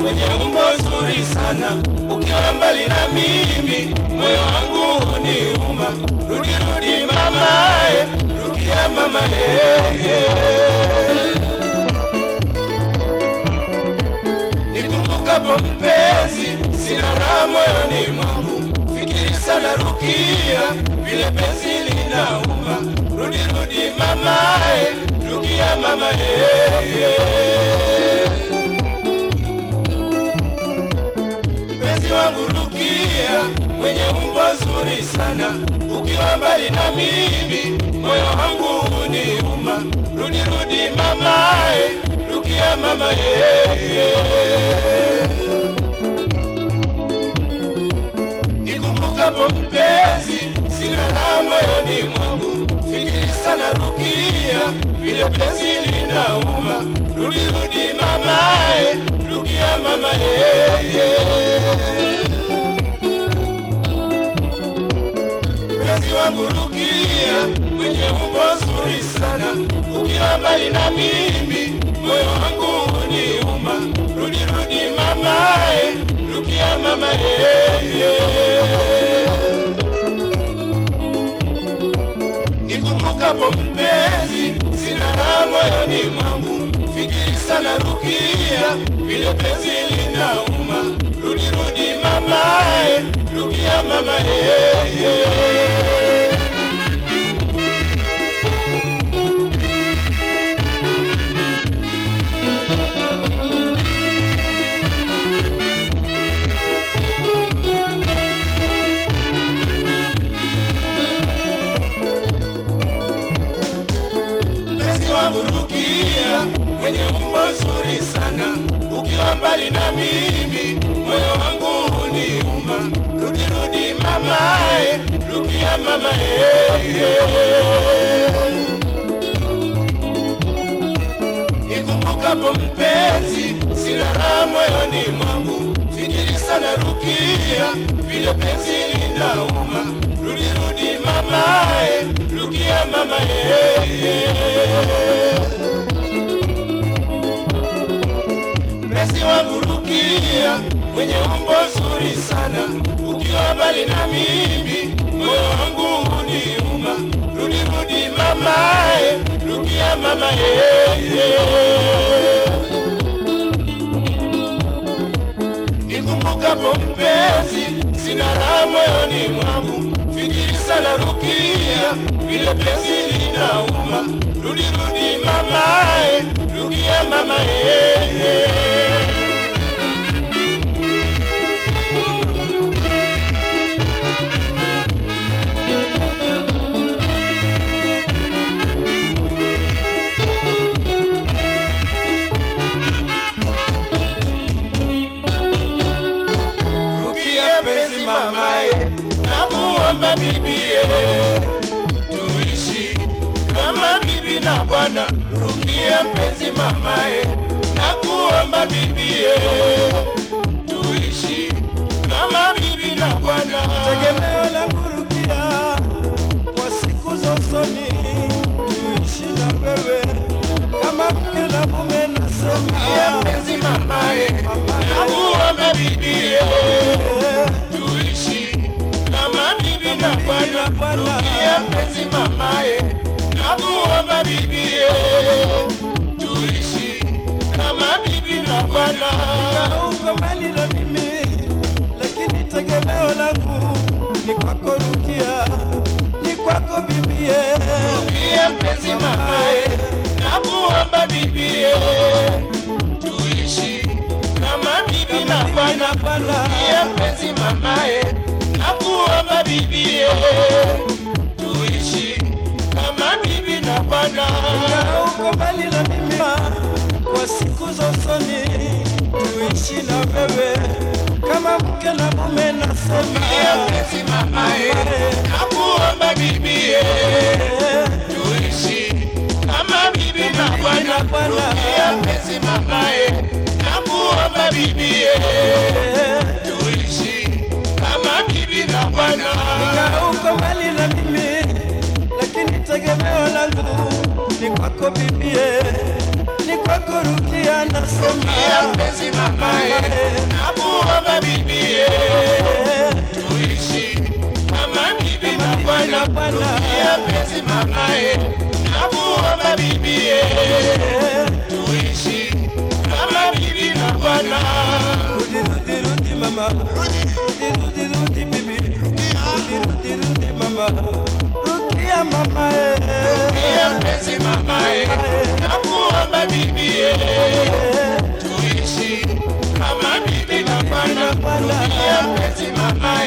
mwenye umbo zuri sana, ukiwa mbali na mimi moyo wangu huniuma. Rudi rudi mamae, rudia mama Nikumbukapo mpenzi, sina raha moyoni mwangu, fikiri sana Rukia, vile penzi linauma. Rudi rudi mamae, rudia mama mpenzi wangu Rukia, mwenye umbo zuri sana, ukiwa mbali na mimi moyo wangu huniuma. Rudi rudi mamae, rukia mama Nikumbukapo mpenzi, sina raha moyoni mwangu, fikiri sana Rukia, vile penzi linauma. Rudi rudi mamae, rukia mama mpenzi wangu Rukia, mwenye umbo zuri sana, ukiwa mbali na mimi moyo wangu huniuma. Rudi rudi mamae, rukia mama Nikumbukapo mpenzi, sina raha moyoni mwangu, fikiri sana Rukia, vile penzi linauma. Rudi rudi mamae, rukia mama mpenzi wangu Rukia, mwenye umbo zuri sana, ukiwa mbali na mimi moyo wangu huniuma. Rudi rudi mamae, Rukia mama Nikumbukapo mpenzi, sina raha moyoni mwangu, fikiri sana Rukia, vile penzi linauma. Rudi rudi mamae, Rukia mama mpenzi wangu Rukia, mwenye umbo zuri sana, ukiwa mbali na mimi moyo wangu huniuma. Rudi rudi mamae, Rukia mama Nikumbukapo mpenzi, sina raha moyoni mwangu, fikiri sana Rukia, vile penzi linauma. Rudi rudi mamae, Rukia mama Rukia penzi mamae, nakuomba bibie, tuishi kama bibi na bwana. Rukia penzi mamae, nakuomba bibie, tuishi kama bibi na bwana. tegemeo la kurukia kwa siku za usoni, tuishi na wewe kama mke na mume, Rukia nasema penzi mamae, nakuomba bibie, tuishi kama bibi na bwana. Rukia penzi mamae, nakuomba bibie, tuishi kama bibi na bwana. uko mbali na mimi, lakini tegemeo langu ni kwako Rukia, ni kwako bibie, Rukia penzi mamae, nakuomba bibie, tuishi kama bibi na bwana. Bwana Rukia penzi mamae, nakuomba bibie, tuishi kama bibi na bwana. uko mbali na mimi, kwa siku za usoni, tuishi na wewe kama mke na mume, Rukia nasema penzi mamae, nakuomba bibie, tuishi kama bibi na bwana. Rukia penzi mamae, nakuomba bibie, tuishi kama bibi na bwana. uko mbali na mimi, lakini tegemeo langu ni kwako bibie, ni kwako Rukia nasema Rukia mpenzi mamae, nakuomba bibie, tuishi kama bibi na bwana. Rukia mpenzi mamae, nakuomba bibie, tuishi kama bibi na bwana. Rudi, rudi, rudi mama Rudi, rudi, rudi bibi Rudi, rudi, rudi mama Rukia mama eh. Rukia mpenzi mamae, nakuomba bibie, tuishi kama bibi na bwana. Rukia mpenzi mamae